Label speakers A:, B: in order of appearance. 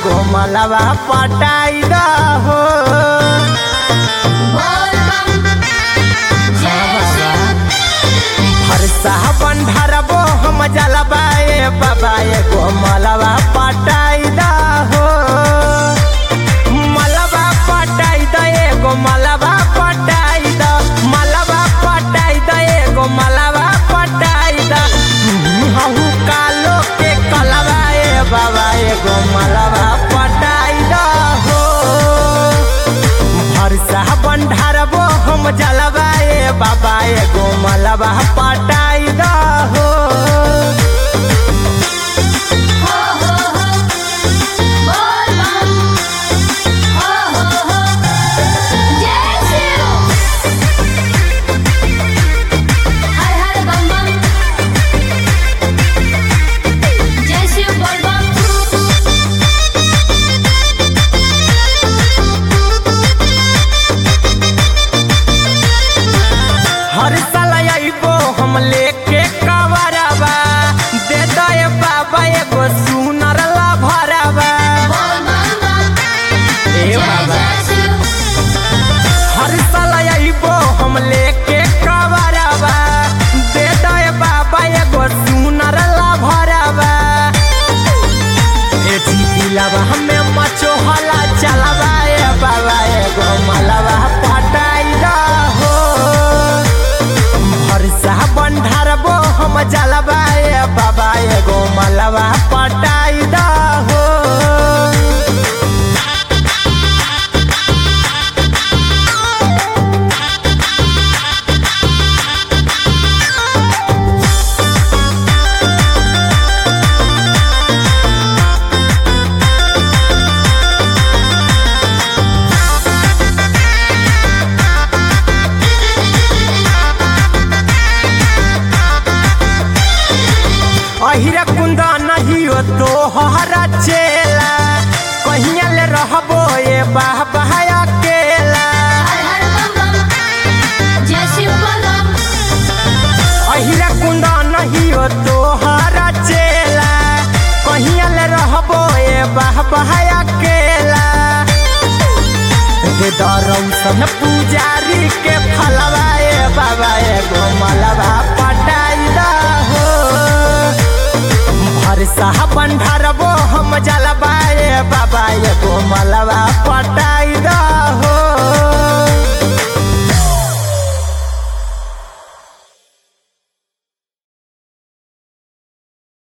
A: एगो मलवा पटाई द हो
B: बोल बम जय शिव
A: हरसा बंधरबो हम जलबा ए बाबा एगो मलवा पटाई द हो मलवा पटाई द एगो मलवा पटाई द मलवा पटाई द एगो मलवा पटाई द हहु कालो के कलवा ए बाबा एगो मलवा पटाई द हो भरसा बंधारबो हम जलवा ए बाबा एगो मलबा पटाई द हो
B: हो हो हो बोल बम हो हो हो जय शिव हर हर बम बम जय शिव बोल बम
A: हर साल अइबो हम लेके कवरबा दे दे बाबा एगो सुनर ला भरबा
B: बोल बम बम
A: ए
B: जय
A: बाबा
B: जय शिव
A: हर साल अइबो हम लेके कवरबा दे दे बाबा एगो सुनर ला भरबा ए जीतिलबा हमें मचो हला चलबा ए बाबा एगो मलबा पटाई द हो भरसा बंधारबो हम जलबा ए बाबा एगो मलबा पटाई द हो अहिरा कुंदा नहीं हो तो हरा चेला कहिया ले रहबो ए बाह बहाया केला
B: हर हर बम बम जय शिव बोल बम
A: अहिरा कुंदा नहीं हो तो हरा चेला कहिया ले रहबो ए बाह बहाया केला दे दरौसन पुजारी के फलवा ए बाबा एगो मलबा पटाई द हो भरसा बंधारबो हम जलबा ए बाबा एगो मलबा पटाई द हो